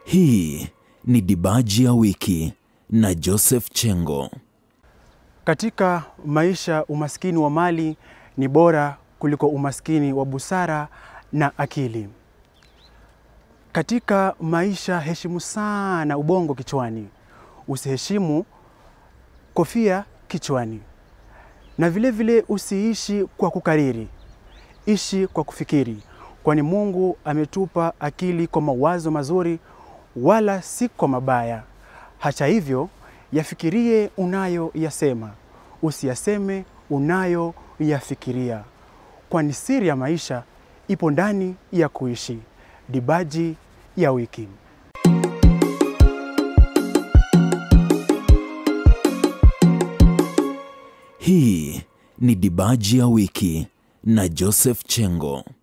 Hii ni Dibaji ya Wiki na Joseph Chengo. Katika maisha, umaskini wa mali ni bora kuliko umaskini wa busara na akili. Katika maisha, heshimu sana ubongo kichwani, usiheshimu kofia kichwani, na vile vile usiishi kwa kukariri, ishi kwa kufikiri, kwani Mungu ametupa akili kwa mawazo mazuri, wala si kwa mabaya. Hata hivyo, yafikirie unayoyasema, usiyaseme unayoyafikiria, kwani siri ya maisha ipo ndani ya kuishi. Dibaji ya Wiki. Hii ni Dibaji ya Wiki na Joseph Chengo.